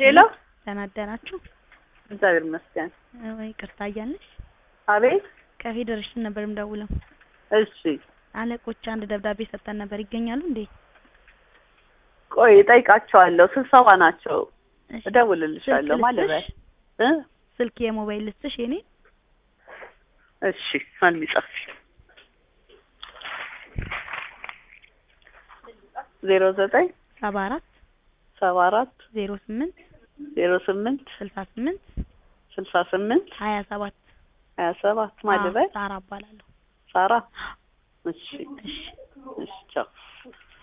ሄሎ ደህና አደራችሁ? እግዚአብሔር ይመስገን። ወይ ይቅርታ እያለሽ አቤት። ከፌዴሬሽን ነበር የምደውለው። እሺ አለቆች አንድ ደብዳቤ ሰጠን ነበር። ይገኛሉ እንዴ? ቆይ እጠይቃቸዋለሁ። ስብሰባ ናቸው። እሺ፣ እደውልልሻለሁ ስልክ ማለት ልስጥሽ? እ ስልክ የሞባይል ልስጥሽ የኔ? እሺ አንድ ጻፊ ዜሮ ዘጠኝ ሰባ አራት ሰባ አራት ዜሮ ስምንት ዜሮ ስምንት ስልሳ ስምንት ስልሳ ስምንት ሀያ ሰባት ሀያ ሰባት ማለት አዎ፣ ሳራ እባላለሁ። ሳራ እሺ እሺ እሺ ቻው